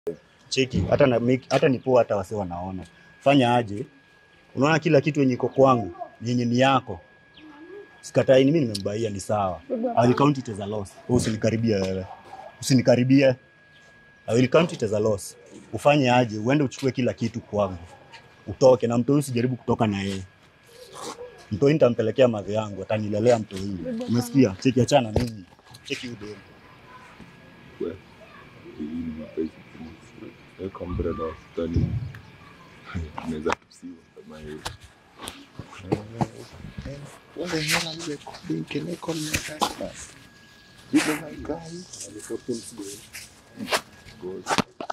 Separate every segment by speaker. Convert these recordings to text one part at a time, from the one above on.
Speaker 1: cheki hata na make, hata ni poa hata wase wanaona fanya aje unaona kila kitu yenye iko kwangu yenye ni yako sikatai ni mimi nimembaia ni sawa I will count it as a loss wewe usinikaribia wewe usinikaribie I will count it as a loss ufanye aje uende uchukue kila kitu kwangu utoke na mtoi usijaribu kutoka na yeye mtoi nitampelekea madhe yangu atanilelea mtoi umesikia cheki achana mimi cheki udeni
Speaker 2: Weka umbrella hospitali. Unaweza tusiwa kama hiyo. What the hell are you recording? Can I call my husband? You know my guy? Good.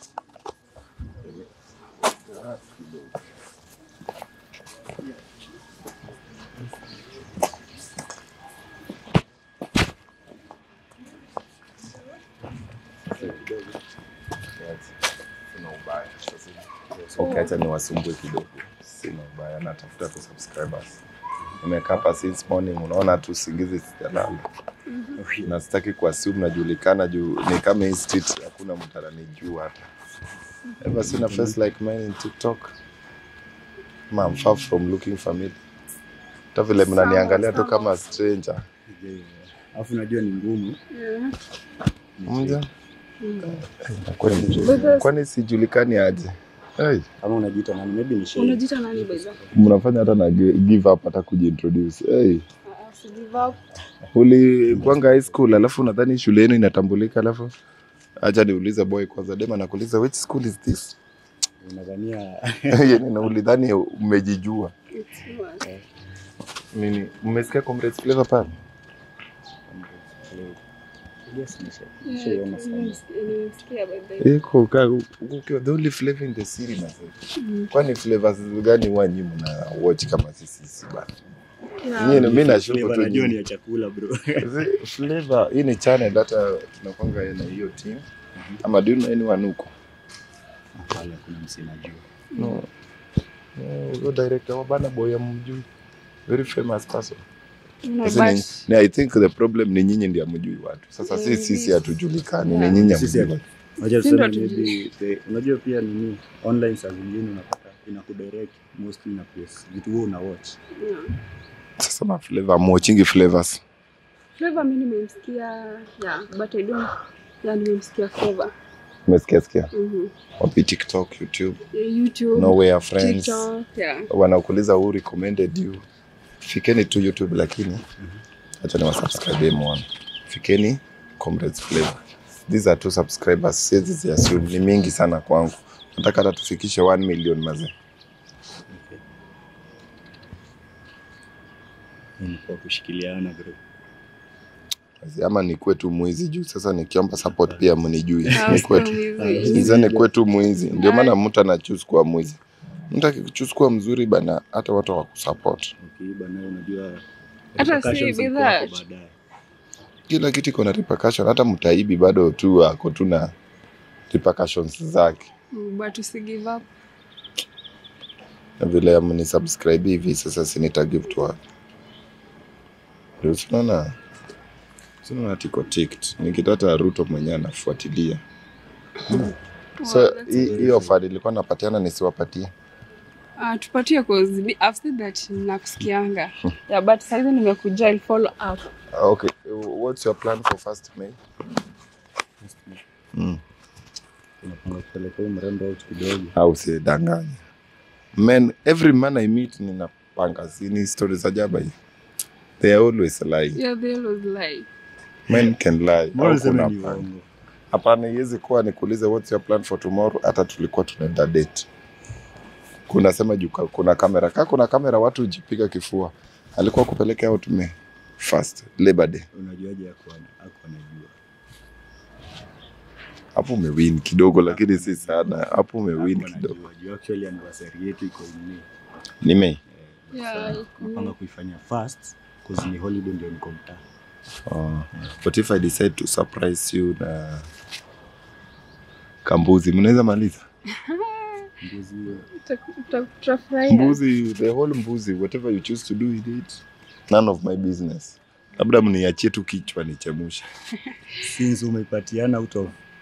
Speaker 2: Sina ubaya. Okay, acha niwasumbue kidogo. Sina ubaya, natafuta tu subscribers. Nimekaa hapa since morning, unaona tu usingizi sijalala. Na sitaki kuassume najulikana juu ni kama hii street hakuna mtu ananijua hata. Ever seen a face like mine in TikTok? Ma, I'm far from looking familiar. Hata vile mnaniangalia tu kama stranger.
Speaker 1: alafu najua ni ngumu
Speaker 2: Mja? Kwani kwani sijulikani aje? Hey.
Speaker 1: kama unajiita nani maybe ni shame
Speaker 3: Unajiita nani baiza?
Speaker 2: mnafanya hata na gi- give up hata kujiintroduce. Hey,
Speaker 3: Ah, si give up.
Speaker 2: ulikwanga high school alafu nadhani shule yenu inatambulika, alafu acha niulize boy kwanza, dema nakuuliza which school is this?
Speaker 1: unadhania
Speaker 2: yani na ulidhani umejijua
Speaker 3: It's yours.
Speaker 2: nini? Mmesikia Comrades Flavor pale?
Speaker 1: yes nisha
Speaker 3: Yeah,
Speaker 1: shaiona sana
Speaker 3: nimesikia by the way.
Speaker 2: Iko ka ukiwa the only flavor in the city na Kwani flavors gani huwa nyinyi mna watch kama sisi sisi bana?
Speaker 3: Yeah.
Speaker 2: Nyinyi mimi nashuku
Speaker 1: Flavor
Speaker 2: tu
Speaker 1: najua ni
Speaker 2: nyinyi.
Speaker 1: ya chakula bro
Speaker 2: Zi- Flavor hii ni channel hata tunakwanga na hiyo team. Ama do you know anyone huko?
Speaker 1: pale kuna msee najua
Speaker 2: No. No, huyo director wa Burna Boy amjui. Very famous person.
Speaker 3: No,
Speaker 2: Sasa ni,
Speaker 3: but-
Speaker 2: ni, I think the problem ni nyinyi ndio hamjui watu. Sasa
Speaker 3: Yeah,
Speaker 2: sisi sisi
Speaker 3: this-
Speaker 2: hatujulikani,
Speaker 3: yeah.
Speaker 2: ni nyinyi
Speaker 1: Sisi
Speaker 2: hamjui.
Speaker 1: hatu- Unajua
Speaker 3: Si ndo
Speaker 1: tuseme
Speaker 3: hatujui.
Speaker 1: maybe the- unajua pia nini online saa zingine unapata inakudirect mostly na place vitu wewe una watch
Speaker 3: Yeah.
Speaker 2: Sasa ma flavor amwatchingi flavors.
Speaker 3: Flavor mi nimemsikia yeah, but I don't yeah, nimemsikia Flavor.
Speaker 2: Umesikia sikia?
Speaker 3: Mhm.
Speaker 2: Wapi TikTok, YouTube,
Speaker 3: Yeah, YouTube,
Speaker 2: Nowhere Friends.
Speaker 3: TikTok, yeah.
Speaker 2: Wanakuuliza who recommended you. Fikeni tu YouTube lakini acha ni wasubscribe muone. Fikeni Comrades Flavor. These are two subscribers. Siwezi ziassume ni mingi sana kwangu. Nataka hata tufikishe 1 million mazee.
Speaker 1: ni kwa kushikiliana bro
Speaker 2: ama nikuwe tu mwizi juu sasa nikiomba support pia mnijui
Speaker 3: Ah,
Speaker 2: nikuwe tu
Speaker 3: usiwe mwizi.
Speaker 2: Sasa nikuwe tu mwizi ndio maana mtu anachuse kuwa mwizi mtu akichuse kuwa mzuri bana hata watu wakusupport
Speaker 1: ukiiba nayo unajua
Speaker 3: Hata
Speaker 1: repercussions
Speaker 3: si
Speaker 1: ziko
Speaker 3: bidhaa.
Speaker 1: hapo baadaye
Speaker 2: kila kitu iko na repercussion hata mtaibi bado tu ako tu na repercussions zake
Speaker 3: Mm, But usi give up.
Speaker 2: na vile mni subscribe hivi sasa sinita give to watu ndio tunaona tunaona tiko ticked nikitata Ruto mwenyewe anafuatilia so
Speaker 3: Wow, that's-
Speaker 2: hii hii offer nilikuwa napatiana nisiwapatie
Speaker 3: Ah, tupatie cause me- I've said that nakusikianga. Yeah, but saizi nimekuja I'll follow up.
Speaker 2: Okay, what's your plan for first May? Mm.
Speaker 1: unapanga kupeleka huyu mrembo out kidogo
Speaker 2: Au usidanganye. Men, every man I meet ninapanga sini story za jaba hii. They are always lying.
Speaker 3: Yeah, they always lie.
Speaker 2: Men can lie.
Speaker 1: mbona
Speaker 2: Au
Speaker 1: useme
Speaker 2: kuna
Speaker 1: ni
Speaker 2: panga.
Speaker 1: uongo
Speaker 2: Hapana, iwezi kuwa nikuulize what's your plan for tomorrow, hata tulikuwa tunaenda date. Kuna sema juu ka- kuna kamera. Kaa kuna kamera watu hujipiga kifua. Alikuwa kupeleka out May first Labor Day.
Speaker 1: unajuaje yako ako anajua
Speaker 2: Hapo umewin kidogo, lakini si sana. Hapo umewin
Speaker 1: Hapo
Speaker 2: kidogo.
Speaker 1: anajua juu actually anniversary yetu iko in May
Speaker 2: Ni May.
Speaker 3: Yeah,
Speaker 1: Sasa
Speaker 3: iko
Speaker 1: napanga kuifanya fast cause ni holiday ndio niko mtaa
Speaker 2: Oh. What if I decide to surprise you na kambuzi? Mnaweza maliza
Speaker 1: mbuzi
Speaker 3: Tuta- tuta- tutafurahia.
Speaker 2: mbuzi, the whole mbuzi, whatever you choose to do with it, none of my business. Labda mniachie tu kichwa nichemushe.
Speaker 1: since umeipatiana out of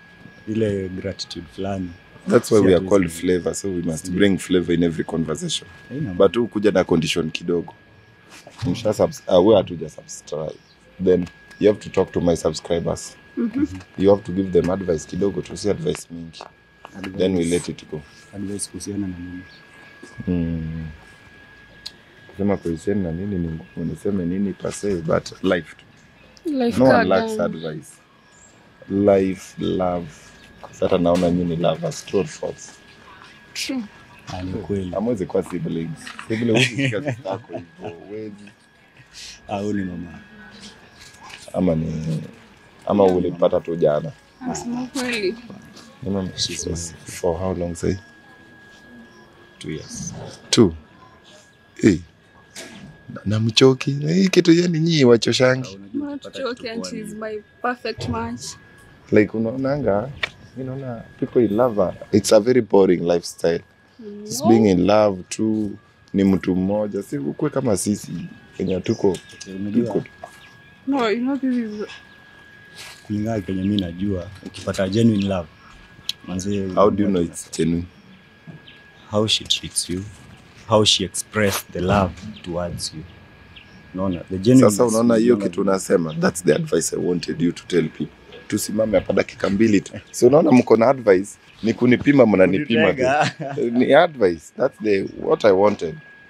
Speaker 1: ile gratitude fulani
Speaker 2: That's why
Speaker 1: Si
Speaker 2: we are
Speaker 1: hatuwezi
Speaker 2: called
Speaker 1: kuongea.
Speaker 2: flavor, so we must
Speaker 1: Ndio.
Speaker 2: bring flavor in every conversation.
Speaker 1: Haina
Speaker 2: But tu kuja na condition kidogo. Msha subs uh, we hatuja subscribe. Then you have to talk to my subscribers. You have to give them advice kidogo tu, si advice mingi.
Speaker 1: advice-
Speaker 2: Then we let it go.
Speaker 1: advice kuhusiana na nini
Speaker 2: Mm. Kusema kuhusiana na nini ni ngumu, niseme nini per se, but life tu.
Speaker 3: Life
Speaker 2: No one
Speaker 3: card,
Speaker 2: lacks
Speaker 3: um,
Speaker 2: advice. Life, love. Sasa naona nyinyi lovers, true or false.
Speaker 3: true.
Speaker 1: Ah, ni kweli
Speaker 2: Hamwezi kuwa siblings. Sibling huwezi shika sister yako hivyo, huwezi.
Speaker 1: au ni mama
Speaker 2: Ama ni ama ulipata tu jana.
Speaker 3: Nasema kweli.
Speaker 2: Ama
Speaker 1: She's my-
Speaker 2: for how long say?
Speaker 1: two years
Speaker 2: Two. Hey. Na- Na mchoki. Na Hii kitu yani nyinyi wachoshangi.
Speaker 3: Not joking, and she's my perfect match.
Speaker 2: Like unaonanga, you know, people in love, are- it's a very boring lifestyle. Just
Speaker 3: No.
Speaker 2: being in love tu ni mtu mmoja, si ukue kama sisi Kenya tuko
Speaker 1: unajua
Speaker 2: tuko
Speaker 3: No, you know this is
Speaker 1: kulingana kenye mi najua ukipata genuine love manze
Speaker 2: How do you know it's genuine?
Speaker 1: how she treats you how she expressed the love towards you unaona the genuine
Speaker 2: Sasa unaona hiyo kitu unasema, that's the advice I wanted you to tell people. Tusimame hapa dakika mbili tu. Si unaona mko na advice ni kunipima, mnanipima tu. Ni advice. That's the what I wanted.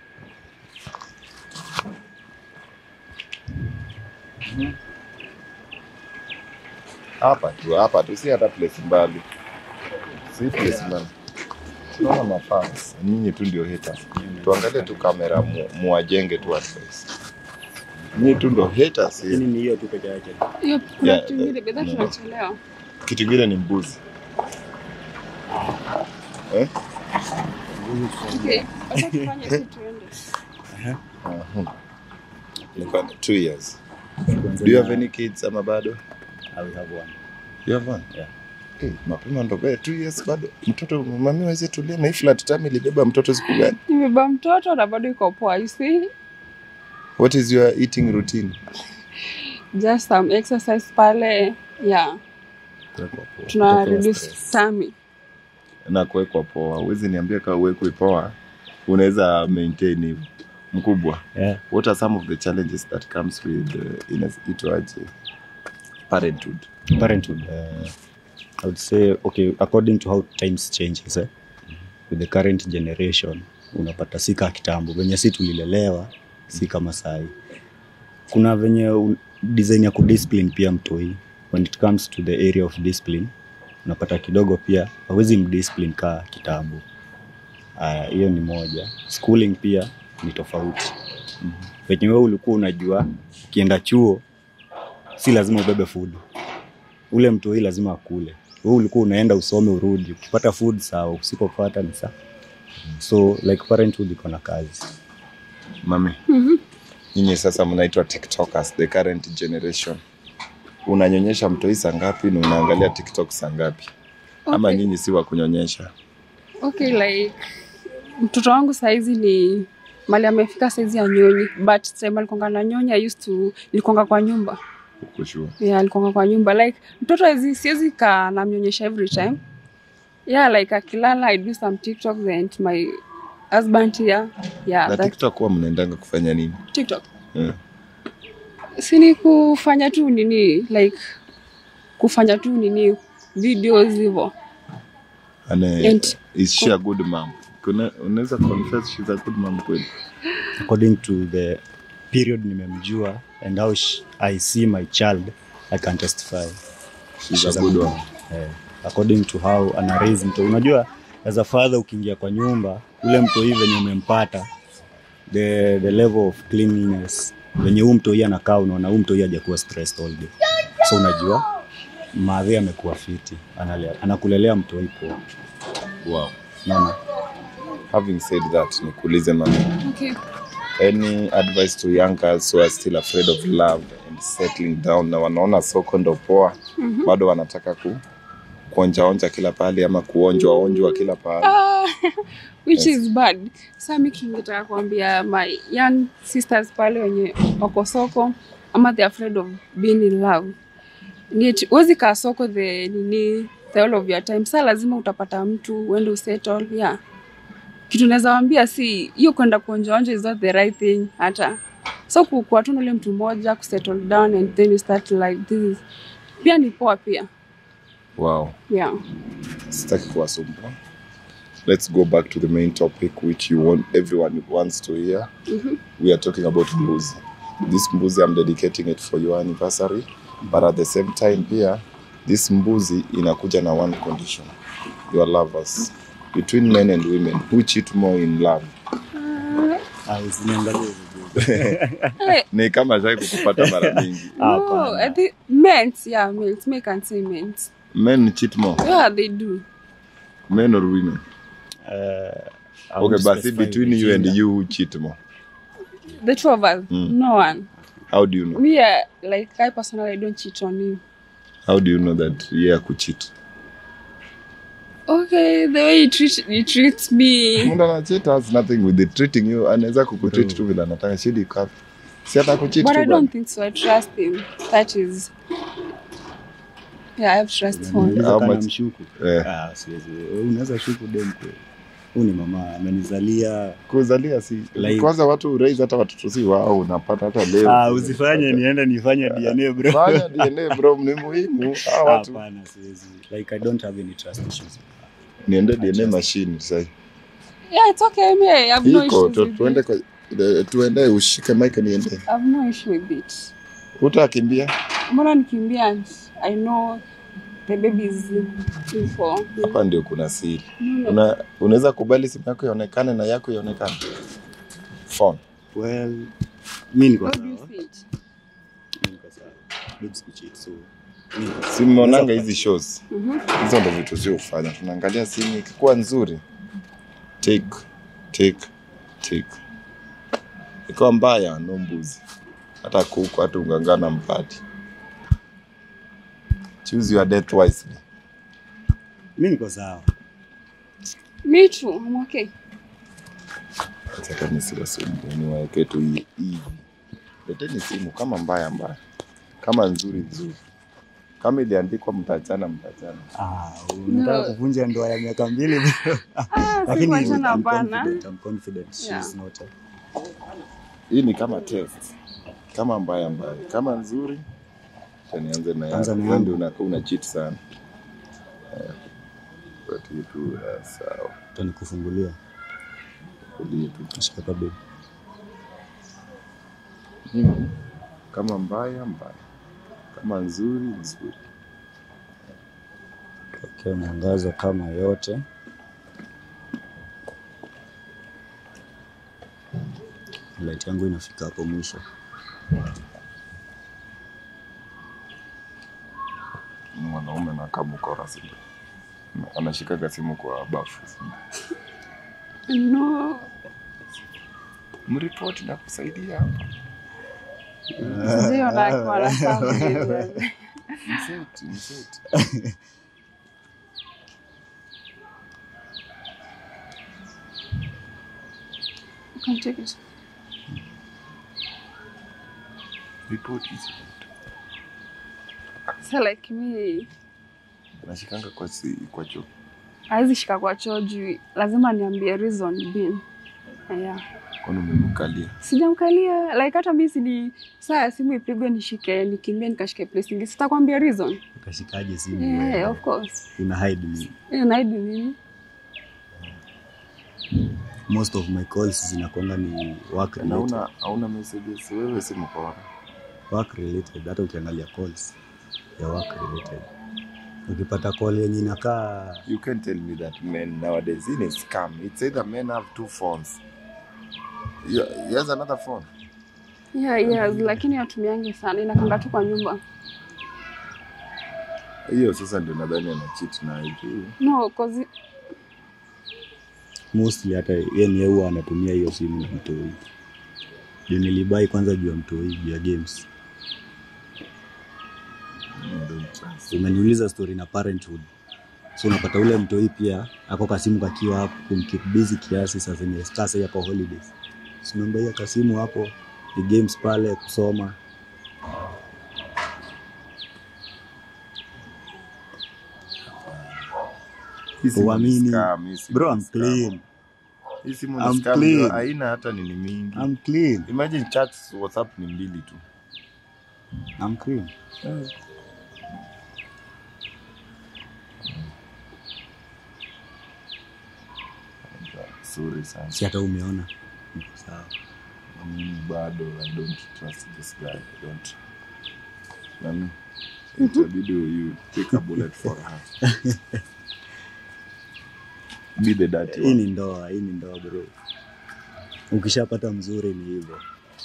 Speaker 2: Hapa tu, hapa tu, si hata place mbali, si place mbali. Tunaona mafans, nyinyi tu ndio haters. Tuangalie tu kamera, mu- muwajenge tu advice. Nyinyi tu ndio haters.
Speaker 1: Lakini ni hiyo tu peke yake
Speaker 3: hiyo kuna
Speaker 2: Yeah,
Speaker 3: kitu ingine bedha
Speaker 2: no.
Speaker 3: tunachelewa.
Speaker 2: Kitu kingine ni mbuzi. Eh?
Speaker 3: Okay, acha tufanye si tuende.
Speaker 2: Uh-huh. Niko na two years.
Speaker 1: Kwanza
Speaker 2: Do you have
Speaker 1: na-
Speaker 2: any kids ama bado?
Speaker 1: I will have one
Speaker 2: You have one?
Speaker 1: Yeah.
Speaker 2: Hey, mapema ndo bado two years bado. Mtoto mami waweze tulia na hii flat time ilibeba mtoto siku gani?
Speaker 3: Nimebeba mtoto na bado iko poa, you see?
Speaker 2: What is your eating routine?
Speaker 3: Just some exercise pale. Yeah, tuna
Speaker 2: Kutoka
Speaker 3: reduce
Speaker 2: stress.
Speaker 3: tummy.
Speaker 2: Na kuwekwa poa. Huwezi niambia kama uwekwe poa. Unaweza maintain hivyo. Mkubwa.
Speaker 1: yeah.
Speaker 2: What are some of the challenges that comes with uh, inaitwaje? Parenthood.
Speaker 1: parenthood uh, i would say okay according to how times changes eh? with the current generation unapata si kaa kitambo venye si tulilelewa si kama sahi kuna venye u- design ya kudiscipline pia mtoi when it comes to the area of discipline unapata kidogo pia hawezi mdiscipline kaa kitambo Aya, hiyo ni moja schooling pia ni tofauti venye wewe ulikuwa unajua ukienda chuo si lazima ubebe food ule mtoi lazima akule wewe ulikuwa unaenda usome urudi ukipata food sawa usipopata ni sawa so like parenthood iko na kazi
Speaker 2: Mami. Nyinyi sasa mnaitwa TikTokers, the current generation. Unanyonyesha mtoi saa ngapi na unaangalia TikTok saa ngapi? Ama
Speaker 3: Okay.
Speaker 2: nyinyi si wa kunyonyesha?
Speaker 3: Okay, like mtoto wangu saizi ni mali amefika saizi ya nyonyi but time alikonga na nyonyi I used to nilikonga kwa nyumba
Speaker 2: Uko sure?
Speaker 3: yeah, alikonga kwa nyumba like mtoto hawezi siwezi kaa namnyonyesha every time yeah like akilala I do some TikToks and my husband here yeah
Speaker 2: Na
Speaker 3: that
Speaker 2: TikTok huwa mnaendanga kufanya nini?
Speaker 3: TikTok
Speaker 2: Yeah.
Speaker 3: si ni kufanya tu nini like kufanya tu nini videos hivyo
Speaker 2: Ane,
Speaker 3: And-
Speaker 2: is she a good mom? Kuna unaweza confess she's a good mom kweli?
Speaker 1: according to the period nimemjua and how sh- i see my child i can testify
Speaker 2: She's,
Speaker 1: She's
Speaker 2: a good one.
Speaker 1: eh, according to how ana raise mto unajua as a father ukiingia kwa nyumba ule mtoi venye umempata the, the level of cleanliness venye huu mtoi anakaa unaona huu mtoi hajakuwa stressed all day so unajua madhi amekuwa fiti analea, anakulelea mtoi poa
Speaker 2: Wow.
Speaker 1: naona
Speaker 2: Having said that, nikuulize mami.
Speaker 3: okay.
Speaker 2: any advice to young girls who are still afraid of love and settling down na wanaona soko ndo poa mm-hmm. bado wanataka ku kuonjaonja kila pahali ama kuonjwa onjwa kila pahali
Speaker 3: Ah, which
Speaker 2: Yes.
Speaker 3: is bad sa mi kingetaka kuambia my young sisters pale wenye wako soko ama they afraid of being in love Ni eti- huwezi kaa soko the nini the whole of your time saa lazima utapata mtu uende usettle yeah kitu naweza wambia si hiyo kwenda kuonjaonja is not the right thing hata so kukuwa tu na ule mtu mmoja kusettle down and then you start like this is pia ni poa pia
Speaker 2: Wow.
Speaker 3: yeah
Speaker 2: sitaki kuwasumbua let's go back to the main topic which you want everyone wants to hear we are talking about mbuzi this mbuzi i'm dedicating it for your anniversary but at the same time pia this mbuzi inakuja na one condition your lovers between men and women who cheat more in love
Speaker 1: Ah, usiniangalie vizuri.
Speaker 3: hey,
Speaker 2: ni kama shai kukupata mara mingi
Speaker 3: no,
Speaker 1: Hapana.
Speaker 3: I think men's yeah men's men can say men's
Speaker 2: men cheat more
Speaker 3: yeah they do
Speaker 2: men or women
Speaker 1: Eh, I
Speaker 2: okay
Speaker 1: won't
Speaker 2: basi
Speaker 1: specify
Speaker 2: between
Speaker 1: the
Speaker 2: you and
Speaker 1: gender.
Speaker 2: you who cheat more
Speaker 3: the two of us no one
Speaker 2: how do you know
Speaker 3: me uh, like I personally I don't cheat on him
Speaker 2: how do you know that yeah kucheat
Speaker 3: okay the way he treat he treats me
Speaker 2: Mtu anachit has nothing with it treating you anaweza kukutreat tu vile anataka shidi ikapi si hata kucheat
Speaker 3: but
Speaker 2: tu
Speaker 3: I
Speaker 2: bwana.
Speaker 3: don't think so I trust him that is yeah I have trust for him
Speaker 1: Unaniuliza
Speaker 2: How
Speaker 1: kama
Speaker 2: much?
Speaker 1: mshuku
Speaker 2: Eh.
Speaker 1: Ah, siwezi. Wewe unaweza shuku dem kweli huu ni mama amenizalia
Speaker 2: kuzalia si
Speaker 1: Like-
Speaker 2: kwanza watu raise hata watoto si wao unapata hata leo
Speaker 1: ah, usifanye niende nifanye DNA bro
Speaker 2: fanya DNA bro ni muhimu hawa watu
Speaker 1: hapana siwezi like i don't have any trust issues
Speaker 2: niende DNA machine sasa
Speaker 3: yeah it's okay me I have no
Speaker 2: iko
Speaker 3: issues
Speaker 2: tu-
Speaker 3: with
Speaker 2: tuende
Speaker 3: it
Speaker 2: kwa eh, tuende ushike mic niende
Speaker 3: I have no issue with it
Speaker 2: utakimbia
Speaker 3: mbona nikimbia and I know the baby is in for
Speaker 2: hapa ndio kuna siri Una, unaweza kubali simu yako ionekane na yako ionekane phone
Speaker 1: well mi niko
Speaker 3: how
Speaker 1: sawa
Speaker 3: do you see it
Speaker 1: Mi niko sawa babes kucheat so mi niko sawa.
Speaker 2: simeonanga hizi shows
Speaker 3: Mhm.
Speaker 2: hizo ndo vitu sio ufanya tunaangalia simu ikikuwa nzuri take take take ikiwa mbaya no mbuzi hata kuku hata ungangana mpati choose your death wisely
Speaker 1: mi niko sawa
Speaker 3: me too I'm okay
Speaker 2: hata nisiwasumbue niwaeke tu hi- hivi leteni simu kama mbaya mbaya kama nzuri nzuri kama iliandikwa mtachana mtachana
Speaker 1: ah, unataka
Speaker 3: No.
Speaker 1: kuvunja ndoa ya miaka mbili
Speaker 3: ah si
Speaker 1: lakini
Speaker 3: kuachana
Speaker 1: I'm
Speaker 3: hapana
Speaker 1: confident, I'm confident she's
Speaker 3: Yeah.
Speaker 1: not a
Speaker 2: hii ni kama test kama mbaya mbaya kama nzuri acha nianze na
Speaker 1: Anza
Speaker 2: yako
Speaker 1: na
Speaker 2: Wewe
Speaker 1: yangu.
Speaker 2: ndio unakuwa una cheat sana Eh, but hii tu eh, sawa
Speaker 1: tanikufungulia
Speaker 2: Kulia tu
Speaker 1: shika babe
Speaker 2: Mimi, kama mbaya mbaya kama nzuri nzuri
Speaker 1: okay, mwangaza kama yote light yangu inafika hapo mwisho
Speaker 2: mwanaume na kamukora si ndio? anashikaga simu kwa bafu si ndio?
Speaker 3: no
Speaker 2: mripoti na kusaidia hapa
Speaker 3: sio na kwa la family
Speaker 2: Mseti, mseti.
Speaker 3: you can take it
Speaker 2: Ripoti hizi.
Speaker 3: so like me
Speaker 2: anashikanga kwa si, kwa choo
Speaker 3: hawezi shika kwa choo juu lazima niambie reason being yeah
Speaker 2: kwani umemkalia
Speaker 3: sijamkalia like hata mi sini saa ya simu ipigwe nishike nikimbie nikashike place ingi sitakwambia reason
Speaker 1: ukashikaje simu
Speaker 3: yeah,
Speaker 1: wewe?
Speaker 3: of course
Speaker 1: una hide me
Speaker 3: yeah, naidi nini
Speaker 1: most of my calls zinakwanga ni work
Speaker 2: na
Speaker 1: related,
Speaker 2: una hauna messages wewe si mkora
Speaker 1: work related hata ukiangalia calls ya work related ukipata call yenye inakaa
Speaker 2: you can tell me that men nowadays in a scam it's either men have two phones yeah, he has another phone
Speaker 3: yeah, yes, lakini atumiangi sana inakanga tu kwa nyumba
Speaker 2: hiyo sasa ndio nadhani ana cheat na hiyo
Speaker 3: no cause
Speaker 1: mostly hata yeye ni huwa anatumia hiyo simu na mtoi juu nilibai kwanza juu ya mtoi juu ya games
Speaker 2: I don't trust.
Speaker 1: umeniuliza story na parenthood so unapata ule mtoi pia ako kasimu kakiwa hapo kumkeep busy kiasi saa zenye sasa yako holidays simembaia kasimu hapo ni games pale kusoma
Speaker 2: Hii simu ni
Speaker 1: Uamini.
Speaker 2: scam, hii simu
Speaker 1: Bro,
Speaker 2: ni
Speaker 1: I'm
Speaker 2: scam.
Speaker 1: clean.
Speaker 2: Hii simu
Speaker 1: I'm
Speaker 2: ni scam,
Speaker 1: clean.
Speaker 2: bro. haina hata nini mingi.
Speaker 1: I'm clean.
Speaker 2: Imagine chats WhatsApp ni mbili tu.
Speaker 1: I'm clean.
Speaker 2: Sorry sana.
Speaker 1: Si hata umeona. Sawa.
Speaker 2: Mimi bado I don't trust this guy. I don't. Nani? Itabidi you take a bullet for her. Be the dirty
Speaker 1: Hii
Speaker 2: one.
Speaker 1: ni ndoa, hii ni ndoa bro. Ukishapata mzuri ni hivyo.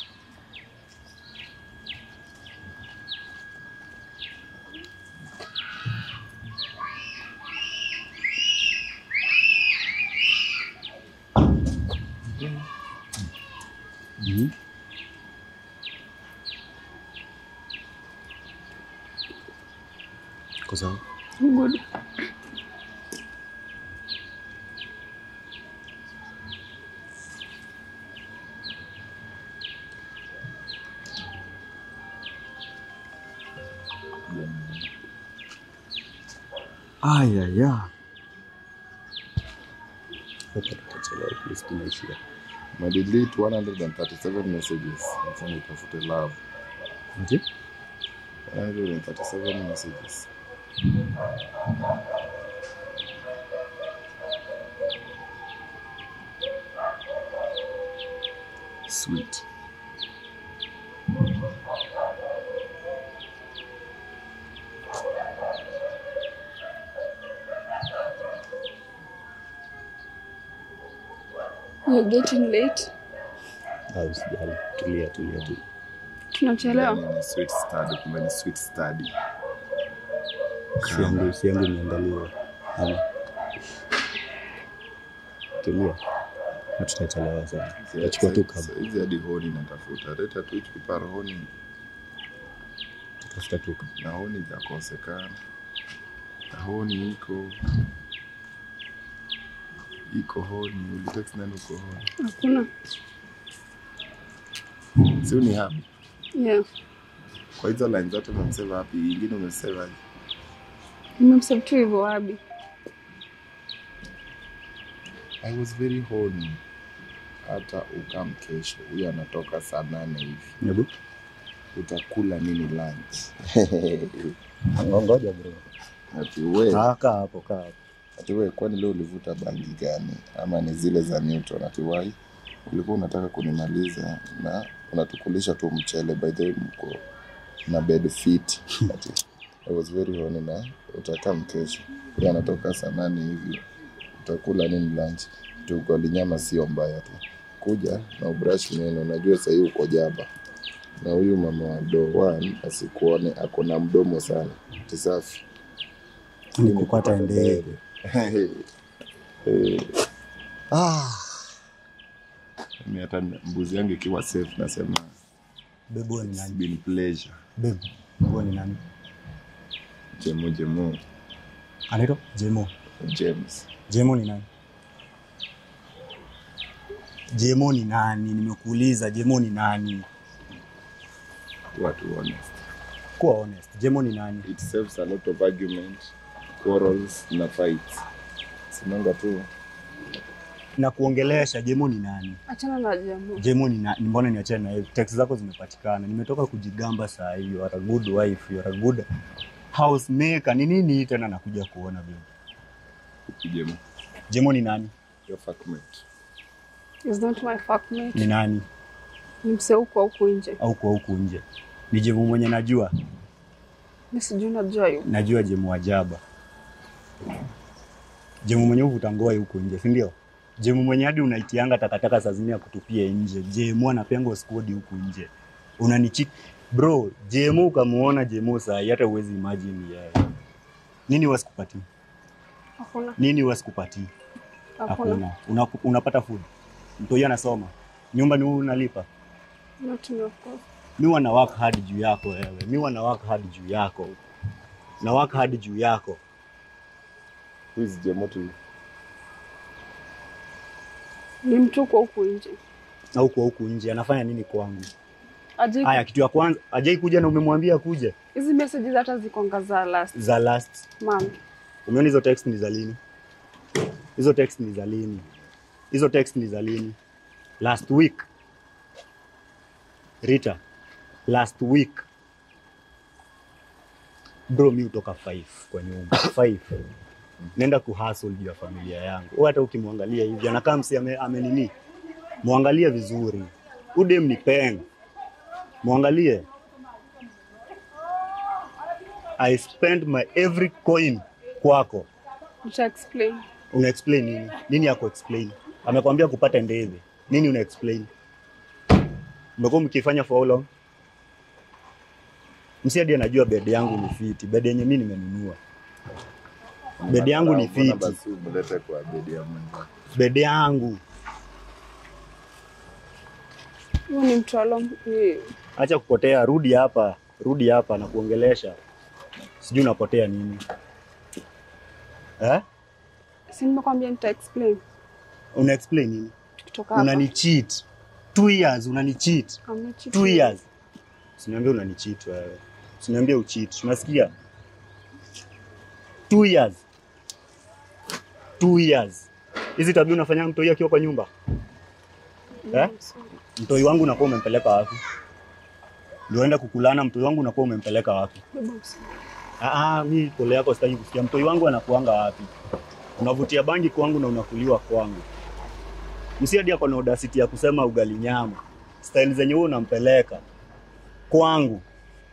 Speaker 1: Mhm. Kwa sawa.
Speaker 3: Good.
Speaker 1: Aya ya. Hapa tutachelewa at least tunaishia.
Speaker 2: Umedelete 137 messages. Sasa nitafute love.
Speaker 1: Ati?
Speaker 2: 137 messages. Sweet.
Speaker 3: You're getting late.
Speaker 1: Ah, usijali. Tulia, tulia tu.
Speaker 3: Tunachelewa.
Speaker 2: Ndani ni sweet study, kumbe ni sweet study.
Speaker 1: Si yangu, si yangu imeangaliwa. Ama. Tulia. Na tutachelewa sana. Tutachukua tu kabla.
Speaker 2: Hizi hadi honi natafuta. Leta tu hichi kipara honi
Speaker 1: Tutafuta tu kabla.
Speaker 2: na honi jakosekana. Na honi iko iko honi. Ulitext nani uko honi?
Speaker 3: Hakuna.
Speaker 2: Si ni habi.
Speaker 3: Yeah.
Speaker 2: Kwa hizo line zote umemsave wapi? Ingine umesave aje?
Speaker 3: Nimemsave tu hivyo Abi.
Speaker 2: I was very horny. Hata ukam kesho, huyo anatoka saa nane hivi,
Speaker 1: Hebu.
Speaker 2: utakula nini lunch?
Speaker 1: Ngoja bro.
Speaker 2: Ati we,
Speaker 1: Ah, kaa hapo, kaa hapo.
Speaker 2: ati we, kwani leo ulivuta bangi gani? Ama ni zile za Newton? Ati wai, ulikuwa unataka kunimaliza na unatukulisha tu mchele, by the way mko na bed fit. Ati I was very horny na utakam kesho, huyo anatoka saa nane hivi, utakula nini lunch? Tu ugali nyama sio mbaya tu, kuja na ubrush meno. Najua sahii uko jaba na huyu mama wa Dowan asikuone ako na mdomo sana, tisafi
Speaker 1: Ni kupata ndege.
Speaker 2: Eh, ah. Mimi hata mbuzi yangu ikiwa safe nasema
Speaker 1: Bebu ni
Speaker 2: it's
Speaker 1: nani?
Speaker 2: been pleasure.
Speaker 1: Bebu. Bebu ni nani?
Speaker 2: Jemo Jemo
Speaker 1: Anaitwa Jemo.
Speaker 2: James.
Speaker 1: Jemo ni nani? Jemo ni nani? Nimekuuliza Jemo ni nani?
Speaker 2: Watu honest.
Speaker 1: Kuwa honest. Jemo ni nani?
Speaker 2: It saves a lot of argument, quarrels na fights. Sinanga tu
Speaker 1: Na kuongelesha Jemo ni nani?
Speaker 3: Achana na jamu.
Speaker 1: Jemo ni nani? Mbona niachane na hiyo? Text zako zimepatikana. Nimetoka kujigamba saa hii. You are a good wife, you are a good housemaker. Ni nini hii tena nakuja kuona Bebu?
Speaker 2: Jemo.
Speaker 1: Jemo ni nani?
Speaker 2: Your fuckmate.
Speaker 3: Is not my fuckmate.
Speaker 1: Ni nani?
Speaker 3: Ni msee huko huku nje.
Speaker 1: Au kwa huku nje? Ni Jemo mwenye najua?
Speaker 3: Mimi sijui najua yu.
Speaker 1: Najua Jemo ajaba. Jemu mwenye uvuta ngoa huko nje, si ndio? Jemu mwenye hadi unaitianga takataka saa zingine ya kutupia nje. Jemu anapenga squad huku nje. Unanichik bro, Jemu ukamuona Jemu saa hii, hata uwezi imagine yeye. Nini wasikupatii?
Speaker 3: Hakuna.
Speaker 1: Nini wasikupatii?
Speaker 3: Hakuna.
Speaker 1: Hakuna. Una, unapata food. Mtoi anasoma. Nyumba ni wewe unalipa.
Speaker 3: Not me of course.
Speaker 1: Mi wana work hard juu yako wewe. Mi wana work hard juu yako. Na work hard juu yako.
Speaker 2: Who is Jemo to you?
Speaker 3: Ni mtu huko huku nje.
Speaker 1: Au kwa huku nje anafanya nini kwangu?
Speaker 3: Ajai
Speaker 1: Haya, kitu ya kwanza ajai kuja na umemwambia kuja
Speaker 3: hizi messages hata zikonga za last
Speaker 1: za last.
Speaker 3: month.
Speaker 1: Umeona hizo text ni za lini? Hizo text ni za lini? Hizo text ni za lini? Last week. Rita, last week. Bro, mi utoka 5 kwa nyumba 5 nenda kuhustle juu ya familia yangu. Wewe hata ukimwangalia hivi anakaa msi ame, ame nini, mwangalie vizuri. Udem ni peng, mwangalie. I spend my every coin kwako.
Speaker 3: Uta explain.
Speaker 1: Una explain nini? Nini yako explain? Amekwambia kupata ndege. Nini una explain? Mmekuwa mkifanya for how long? Msi hadi anajua bed yangu ni fiti, bed yenye mimi nimenunua. Bed yangu ni
Speaker 2: Mbona
Speaker 1: fiti.
Speaker 2: basi umlete kwa bedi ya mwenzako?
Speaker 1: Bed yangu.
Speaker 3: Huyu ni mtaalamu. ni-
Speaker 1: Acha kupotea, rudi hapa, rudi hapa na kuongelesha. Sijui unapotea nini eh?
Speaker 3: Si nimekwambia nita explain.
Speaker 1: Una explain nini?
Speaker 3: Tukitoka hapa.
Speaker 1: Unani cheat two years, unani cheat
Speaker 3: Hamna cheat.
Speaker 1: two years. Usiniambie unani cheat wewe, usiniambie ucheat, unasikia? Two years, two years. Hizi tabia unafanya mtoi akiwa kwa nyumba eh? Mtoi wangu unakuwa umempeleka wapi? Ndio enda kukulana, mtoi wangu unakuwa umempeleka wapi?
Speaker 3: Beba usiku.
Speaker 1: Ah, ah, mi pole yako sitaki kusikia. Mtoi wangu anakuanga wapi? Unavutia bangi kwangu na unakuliwa kwangu. Msi hadi ako na audacity ya kusema ugali nyama. Style zenye wewe unampeleka kwangu.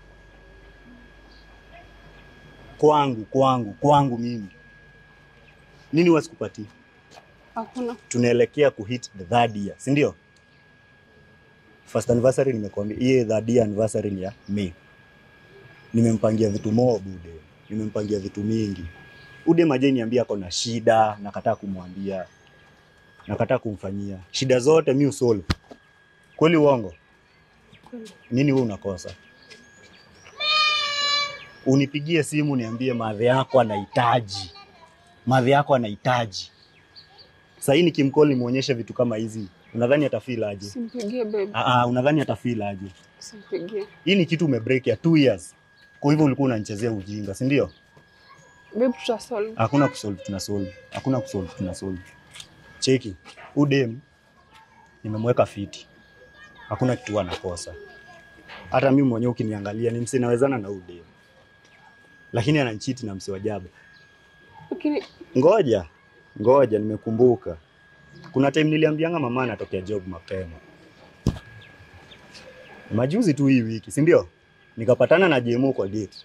Speaker 1: Kwangu, kwangu, kwangu mimi. Nini wasikupatia?
Speaker 3: Hakuna.
Speaker 1: Tunaelekea kuhit the third year, si ndio? First anniversary nimekwambia, hii third year anniversary ni ya May nimempangia vitu mob ude, nimempangia vitu mingi. Ude maje niambia ako na shida, nakataa kumwambia, nakataa kumfanyia shida zote mi usolve. Kweli uongo?
Speaker 3: Kweli.
Speaker 1: Nini wewe unakosa? Unipigie simu niambie madhe yako anahitaji, madhe yako anahitaji. Sahii nikimcall nimuonyeshe vitu kama hizi, unadhani atafeel aje?
Speaker 3: Simpigie babe.
Speaker 1: Ah, ah, unadhani atafeel aje?
Speaker 3: Simpigie.
Speaker 1: Hii ni kitu umebreak ya two years, kwa hivyo ulikuwa unanichezea ujinga, si ndio?
Speaker 3: Babe tutasolve.
Speaker 1: Hakuna kusolve tuna solve. Hakuna kusolve tuna solve. Cheki. Udem nimemweka fiti. Hakuna kitu anakosa. Hata mimi mwenyewe ukiniangalia ni msi nawezana na udem. Lakini ananichiti na msi wajabu.
Speaker 3: Lakini
Speaker 1: Ngoja. Ngoja nimekumbuka. Kuna time niliambianga mama anatokea job mapema. Majuzi tu hii wiki, si ndio? Nikapatana na JMO kwa date.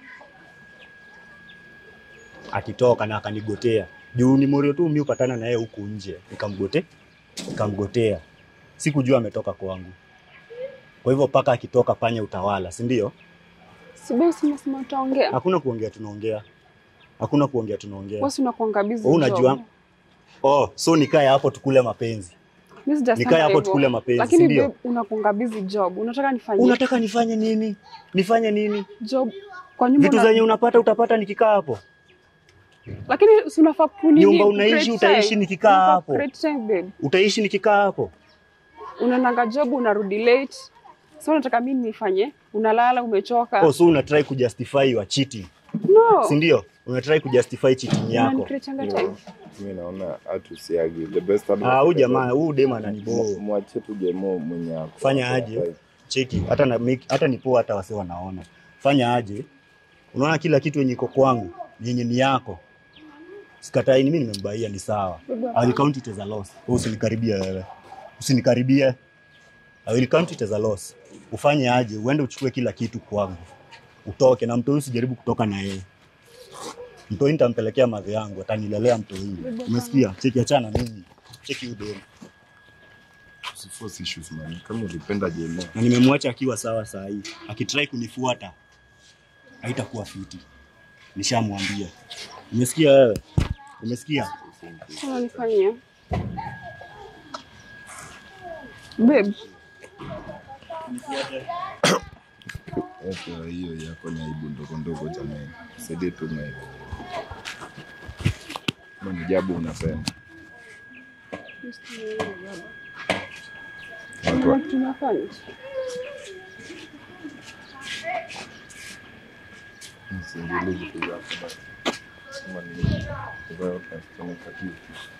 Speaker 1: Akitoka na akanigotea. Juu ni Morio tu mimi upatana na yeye huku nje. Nikamgote, nikamgotea. Sikujua ametoka kwangu. Kwa hivyo paka akitoka panya utawala, si ndio?
Speaker 3: si babe si unasema utaongea.
Speaker 1: Hakuna kuongea tunaongea. Hakuna kuongea tunaongea.
Speaker 3: Wewe si unakuanga busy.
Speaker 1: Wewe unajua
Speaker 3: job.
Speaker 1: Oh, so nikae hapo tukule mapenzi.
Speaker 3: Mimi sijasema
Speaker 1: Nikae hapo
Speaker 3: hivyo.
Speaker 1: tukule mapenzi, si
Speaker 3: Lakini
Speaker 1: ndio?
Speaker 3: babe unakuanga busy job. Unataka nifanye
Speaker 1: Unataka nifanye nini? Nifanye nini?
Speaker 3: job kwa nyumba.
Speaker 1: Vitu
Speaker 3: una-
Speaker 1: zenye unapata utapata nikikaa hapo.
Speaker 3: Lakini si unafaa kunini?
Speaker 1: Nyumba unaishi,
Speaker 3: create
Speaker 1: utaishi
Speaker 3: time.
Speaker 1: nikikaa
Speaker 3: Unafaa
Speaker 1: hapo.
Speaker 3: create time babe.
Speaker 1: Utaishi nikikaa hapo.
Speaker 3: Unaendanga job unarudi late. Sasa unataka mimi nifanye? Unalala umechoka.
Speaker 1: Oh, so una try kujustify your cheating.
Speaker 3: no.
Speaker 1: Si ndio? Una try kujustify cheating yako.
Speaker 3: Unanicreateanga time.
Speaker 2: mi naona hatusiagi the best advice
Speaker 1: Ah, huyu
Speaker 2: I
Speaker 1: jamaa,
Speaker 2: can-
Speaker 1: huyu dem ananiboo.
Speaker 2: Mu- mwachie tu jemo mwenye ako-
Speaker 1: Fanya
Speaker 2: ako
Speaker 1: aje?
Speaker 2: hapa.
Speaker 1: Cheki, hata na make, hata nipoa hata wase wanaona. Fanya aje? Unaona kila kitu yenye iko kwangu, yenye ni yako. Sikatai, mimi nimembaia ni sawa. I will count it as a loss. Wewe usinikaribie wewe. Usinikaribie. I will count it as a loss. Ufanye aje? Uende uchukue kila kitu kwangu. Utoke na mtoi usijaribu kutoka na yeye. Mtoi nitampelekea madhe yangu, atanilelea mtoi. Umesikia? Cheki achana mimi. Cheki udeni.
Speaker 2: Usiforce issues man kama ulipenda jemo
Speaker 1: na nimemwacha akiwa sawa saa hii. Akitrai kunifuata haitakuwa fiti, nishamwambia. Umesikia wewe? Umesikia?
Speaker 3: Unanifanyia. Babe,
Speaker 2: Sasa hiyo yako ni aibu ndogo ndogo jamani saidie tu na hiyo kama ni jabu unapenda watu wa-
Speaker 3: Ndio tunafanya.
Speaker 2: msiingilie vitu zako basi. kama ni hivyo, utafanya kitu